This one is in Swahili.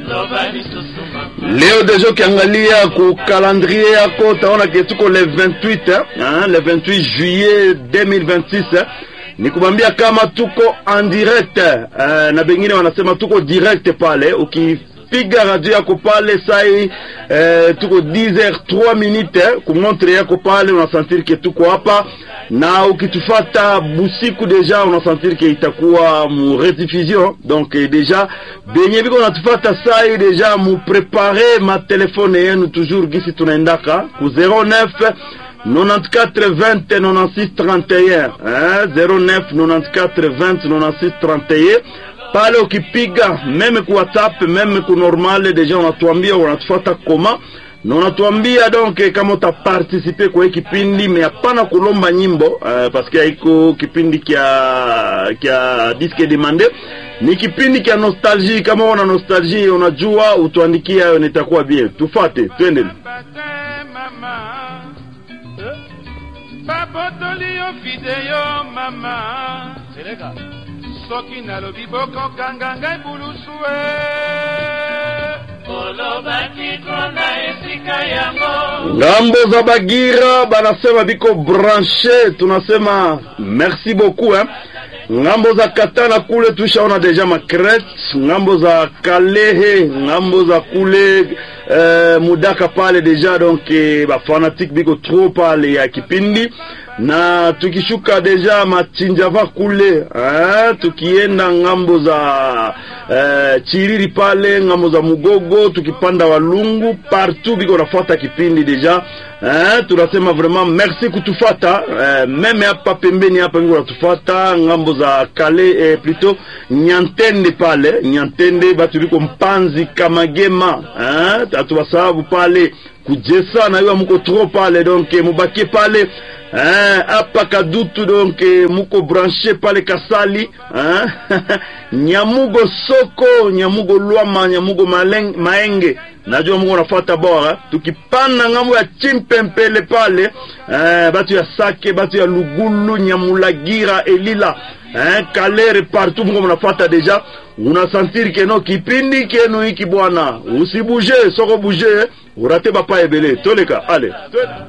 Leo deja ukiangalia ku calendrier yako utaona ke tuko le 28 hein, le 28 juillet 2026 ni kumwambia kama tuko en direct eh, na bengine wanasema tuko direct pale ukipiga radio yako pale sai eh, tuko 10h3 minutes eh, kumontre yako pale unasentir ke tuko hapa na ukitufata busiku deja unasentir ke itakuwa mu rediffusion donc eh, deja benye biko natufata sai deja mu prepare ma telefone yenu toujours gisi tunaendaka ku 09 94 20 96 31 hein? 09 94 20 96 31 pale ukipiga meme ku whatsapp meme ku normal deja unatuambia unatufuata koma na unatuambia donc kama utaparticipe kwa hii kipindi me hapana kulomba nyimbo uh, paske haiko kipindi kya kya disque demande ni kipindi kya nostalgie kama una nostalgie unajua utuandikia hayo nitakuwa bien tufate twende babotoli yo video mama soki nalobi bokokanga ngai bulusu e olobaki kona esika yango ngambo za bagira banasema biko branche tunasema merci beaucoup hein? ngambo za katana kule tushaona deja macret ngambo za kalehe ngambo za kule eh, mudaka pale deja donc eh, bafanatique biko trop pale ya kipindi na tukishuka deja machinjava kule eh, tukienda ngambo za eh, chiriri pale ngambo za mugogo tukipanda walungu partout biko nafuata kipindi deja eh, tunasema vraiment merci kutufata eh, meme hapa pembeni hapa biko natufata ngambo za kale eh, plutôt nyantende pale nyantende batu biko mpanzi kamagema eh, atuwasababu pale kujesa na yo muko trop pale donc mubakie pale hapa eh, kadutu donc muko branche pale kasali eh? nyamugo soko nyamugo lwama nyamugo maleng, maenge najua muko nafata bora tukipanda ngambo ya chimpempele pale eh, batu ya sake batu ya lugulu nyamulagira elila eh, kalere partout muko mnafata deja unasentir keno kipindi kenu hiki bwana usibuje soko buje urate bapa ebele toleka ale